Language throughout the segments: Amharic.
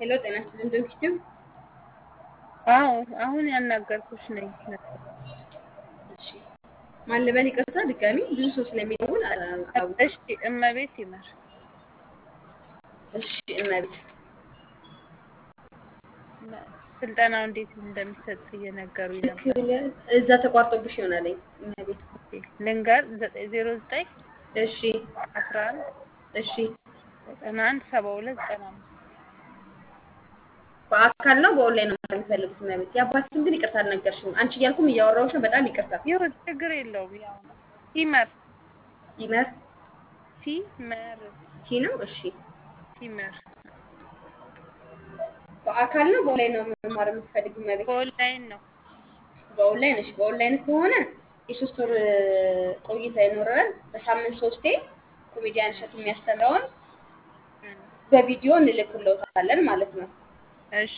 ሄሎ ጤና ይስጥልኝ ድርጅቱ አዎ አሁን ያናገርኩሽ ነኝ። እሺ ማን ልበል? ይቅርታ ድጋሚ ብዙ ሰው ስለሚደውል አላውቅም። እሺ እመቤት ይመር እሺ እመቤት ስልጠናው እንዴት እንደሚሰጥ እየነገሩኝ ነበር። እዛ ተቋርጦብሽ ይሆናል። እመቤት ልንገር ዘጠኝ ዜሮ ዘጠኝ እሺ አስራ አንድ እሺ ዘጠና አንድ ሰባ ሁለት ዘጠና አምስት በአካል ነው በኦንላይን ነው ማለት የሚፈልጉት? እመቤት የአባትሽን ግን ይቅርታ አልነገርሽም። አንቺ እያልኩም እያወራሁሽ ነው። በጣም ይቅርታ። ይሁን ችግር የለውም። ያው ነው ይመር ይመር ሲመር ቲ ነው። እሺ ሲመር በአካል ነው በኦንላይን ነው መማር የምትፈልጊ? እመቤት በኦንላይን ነው። በኦንላይን እሺ። በኦንላይን ከሆነ የሶስት ወር ቆይታ ይኖረናል። በሳምንት ሶስቴ ኮሜዲያን እሸቱ የሚያስተምረውን በቪዲዮ እንልክልዎታለን ማለት ነው። እሺ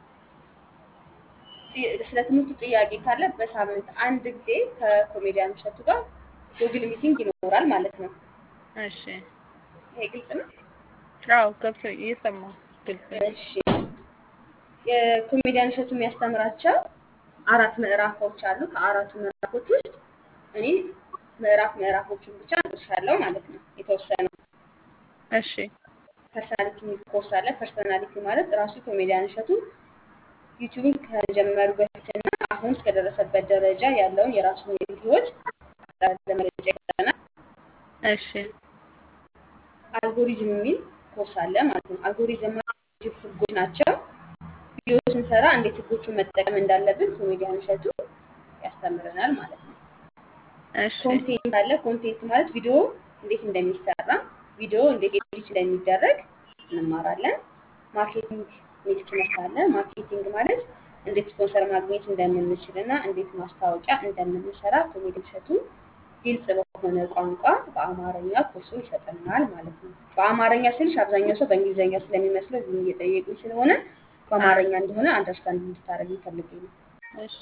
ስለ ትምህርቱ ጥያቄ ካለ በሳምንት አንድ ጊዜ ከኮሜዲያን እሸቱ ጋር ጉግል ሚቲንግ ይኖራል ማለት ነው። እሺ ይሄ ግልጽ ነው? አዎ ገብቶ እየሰማሁ ግልጽ ነው። እሺ የኮሜዲያን እሸቱ የሚያስተምራቸው አራት ምዕራፎች አሉ። ከአራቱ ምዕራፎች ውስጥ እኔ ምዕራፍ ምዕራፎቹን ብቻ እነግርሻለሁ ማለት ነው። የተወሰኑ እሺ ፐርሰናሊቲ ኮርስ አለ። ፐርሰናሊቲ ማለት ራሱ ኮሜዲያን እሸቱ ዩቲዩብን ከጀመሩ በፊትና አሁን እስከደረሰበት ደረጃ ያለውን የራሱን የግል ህይወት ለመረጃ ይሰጠናል። እሺ አልጎሪዝም የሚል ኮርስ አለ ማለት ነው። አልጎሪዝም ማለት ዩቲዩብ ህጎች ናቸው። ቪዲዮ ስንሰራ እንዴት ህጎቹን መጠቀም እንዳለብን ኮሜዲያን እሸቱ ያስተምረናል ማለት ነው። እሺ ኮንቴንት አለ። ኮንቴንት ማለት ቪዲዮ እንዴት እንደሚሰራ ቪዲዮ እንዴት ኤዲት እንደሚደረግ እንማራለን። ማርኬቲንግ የሚል ትምህርት አለ። ማርኬቲንግ ማለት እንዴት ስፖንሰር ማግኘት እንደምንችል እና እንዴት ማስታወቂያ እንደምንሰራ ኮሜዲያን እሸቱ ግልጽ በሆነ ቋንቋ በአማርኛ ኮርሱን ይሰጠናል ማለት ነው። በአማርኛ ስልሽ አብዛኛው ሰው በእንግሊዝኛ ስለሚመስለው ዝም እየጠየቁኝ ስለሆነ በአማርኛ እንደሆነ አንደርስታንድ እንድታደርግ ፈልጌ ነው። እሺ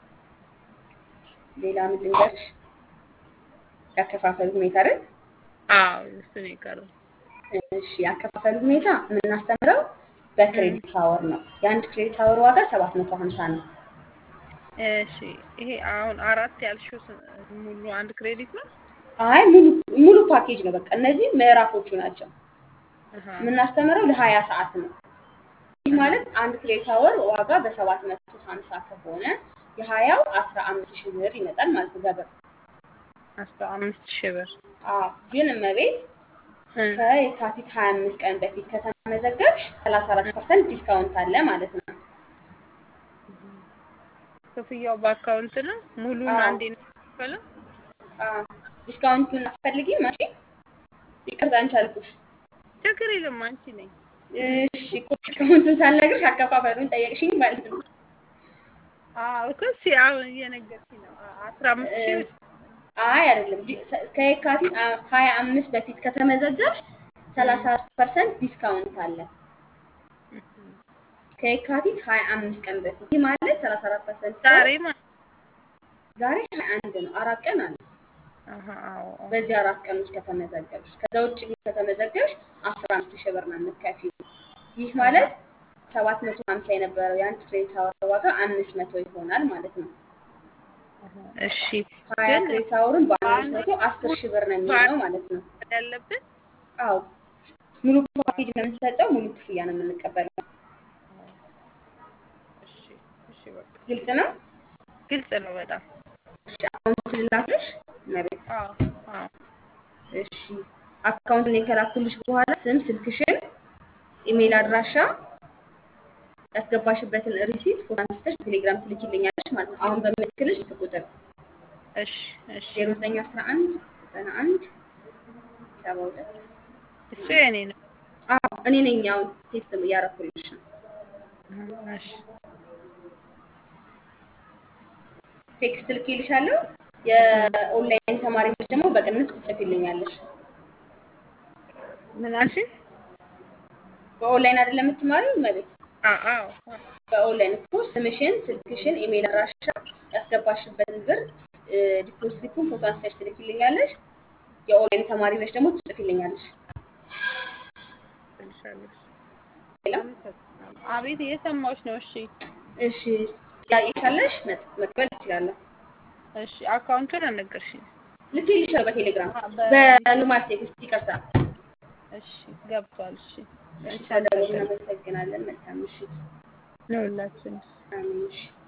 ሌላ ምን ልንገርሽ? ያከፋፈሉ ሁኔታ አይደል? አዎ እሱ ነው የቀረው። እሺ ያከፋፈሉ ሁኔታ የምናስተምረው በክሬዲት አወር ነው። የአንድ ክሬዲት አወር ዋጋ ሰባት መቶ ሀምሳ ነው። እሺ ይሄ አሁን አራት ያልሽው ስ- ሙሉ አንድ ክሬዲት ነው? አይ ሙሉ ሙሉ ፓኬጅ ነው። በቃ እነዚህ ምዕራፎቹ ናቸው። አሃ የምናስተምረው ለሀያ ሰዓት ነው። ይህ ማለት አንድ ክሬዲት አወር ዋጋ በሰባት መቶ ሀምሳ ከሆነ የሀያው አስራ አምስት ሺህ ብር ይመጣል ማለት ነው በብር። አስራ አምስት ሺህ ብር አዎ ግን እመቤት እ ከየካቲት ሀያ አምስት ቀን በፊት ከተመዘገብሽ ሰላሳ አራት ፐርሰንት ዲስካውንት አለ ማለት ነው። ክፍያው በአካውንት ነው? ሙሉን አዎ። አንዴ ነው የሚከፈለው? አዎ ዲስካውንቱን አትፈልጊም አንቺ? ይቅርታ አንቺ አልኩሽ። ችግር የለም አንቺ ነኝ። እሺ እኮ ዲስካውንቱን ሳልነግርሽ አከፋፈሉን ጠየቅሽኝ ማለት ነው። አዎ እኮ እሺ አሁን እየነገርሽኝ ነው። አ- አስራ አምስት ሺህ ብር አይ አይደለም ዲ- ሰ- ከየካቲት አ- ሀያ አምስት በፊት ከተመዘገብሽ ሰላሳ ፐርሰንት ዲስካውንት አለ። ከየካቲት ሀያ አምስት ቀን በፊት ይህ ማለት ሰላሳ አራት ፐርሰንት ዛሬ ማለት ዛሬ ሀያ አንድ ነው። አራት ቀን አለ። አሃ አዎ አዎ። በዚህ አራት ቀን ውስጥ ከተመዘገብሽ ከዛ ውጭ ግን ከተመዘገብሽ አስራ አምስት ሺህ ብር ነው የምትከፊው። ይህ ማለት ሰባት መቶ ሀምሳ የነበረው የአንድ ክሬዲት አወር ዋጋ አምስት መቶ ይሆናል ማለት ነው። አሃ እሺ ሀያ ግን ክሬዲት አወሩን በአምስት መቶ አስር ሺህ ብር ነው የሚሆነው ማለት ነው። ያለብን አዎ ሙሉ ፓኬጅ ነው የምንሰጠው፣ ሙሉ ክፍያ ነው የምንቀበለው። እሺ እሺ በቃ ግልጽ ነው። ግልጽ ነው በጣም እሺ አካውንት ልላክልሽ መቤት። አዎ አዎ እሺ አካውንቱን የከላኩልሽ በኋላ ስም፣ ስልክሽን፣ ኢሜይል አድራሻ ያስገባሽበትን ሪሲት ፎቶ አንስተሽ ቴሌግራም ትልኪልኛለሽ ማለት ነው። አሁን በምልክልሽ ስልክ ቁጥር እሺ እሺ ዜሮ ዘጠኝ አስራ አንድ ዘጠና አንድ ሰባ ሁለት እሱ የኔ ነው። አዎ እኔ ነኝ። አሁን ቴክስት እያረኩልሽ ነው። አሃ እሺ ቴክስት ልኬልሻለሁ። የኦንላይን ተማሪዎች ደግሞ በቅንፍ ትጽፊልኛለሽ። ምን አልሽኝ? በኦንላይን አይደለም የምትማሪው መቤት? አዎ አዎ አዎ። በኦንላይን እኮ ስምሽን፣ ስልክሽን፣ ኢሜይል አድራሻ ያስገባሽበትን ብር ዲፖዚት ስሊፑን ፎቶ አንስተሽ ትልኪልኛለሽ። የኦንላይን ተማሪ ነሽ ደግሞ ትጽፊልኛለሽ። ትልሻለሽ ሄሎ አመሰግናለሁ። አቤት እየሰማሁሽ ነው። እሺ እሺ ጥያቄ ካለሽ መጥ- መቀበል ትችላለሁ። እሺ አካውንቱን አልነገርሽኝ። ልኬልሻለሁ በቴሌግራም አ- በ- በኖርማል ቴክስት ይቅርታ። እሺ ገብቷል። እሺ እሺ እሺ ስለደወሉ አመሰግናለሁ እናመሰግናለን። መልካም ምሽት። ለሁላችን አሜን። እሺ